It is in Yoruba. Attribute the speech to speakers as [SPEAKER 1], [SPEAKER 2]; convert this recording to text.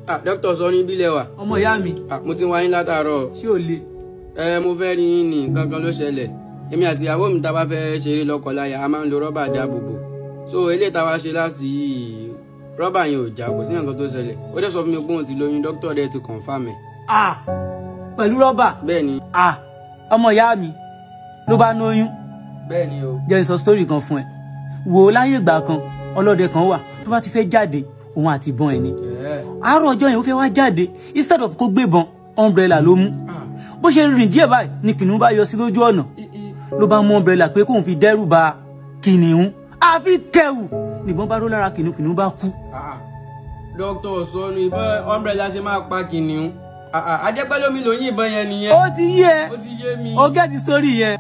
[SPEAKER 1] ah dókítà sọ ní bílẹ̀ wà
[SPEAKER 2] ọmọ ìyá mi
[SPEAKER 1] ah mo ti wá yín látàárọ̀
[SPEAKER 2] ṣé ò le
[SPEAKER 1] ẹ mo fẹ́ rí yín ní gangan ló ṣẹlẹ̀ èmi àti ìyàwó mi tá a bá fẹ́ ṣeré lọ́kọláya a máa ń lo rọ́bà dáàbòbò so eléyìí tá a wá ṣe láti yìí rọ́bà yẹn ò já kò sí nǹkan tó ṣẹlẹ̀ ó dẹ̀ sọ fún mi pé òun ti lóyún dókítà dẹ̀ ti confirm ẹ̀
[SPEAKER 2] ah pẹ̀lú rọ́bà
[SPEAKER 1] bẹ́ẹ̀ ni
[SPEAKER 2] ah ọmọ ìyá mi ló bá lóyún
[SPEAKER 1] bẹ́ẹ̀ ni o
[SPEAKER 2] jẹ́ n sọ sítórì kan fún ẹ wò ó láyé ìgbà kan ọlọ́dẹ kan wà tó bá ti fẹ́ jáde òun àti ìbọn ẹ̀ ni
[SPEAKER 1] ẹ̀
[SPEAKER 2] àárọ̀ ọjọ́ yẹn ó fẹ́ wá jáde instead of kó gbébọn umbrella ló mú
[SPEAKER 1] ah
[SPEAKER 2] bó ṣe rìn díẹ̀ báyìí ni kìnìún bá yọ sí lójú ọ̀nà
[SPEAKER 1] i i
[SPEAKER 2] ló bá mú umbrella pé kóun fi dẹ́rù ba kìnìún àfi kẹwù nìbọn bá ró lára kìnìún kìnìún bá kú
[SPEAKER 1] ah dókítà sọnù ìbọn umbrella ṣe máa pa kìnìún ah ah adépẹ́lómi ló yín ìbọn yẹn nìyẹn
[SPEAKER 2] ó ti yé ẹ
[SPEAKER 1] ó ti yé mi.
[SPEAKER 2] ó gẹ́tì sítórì yẹn.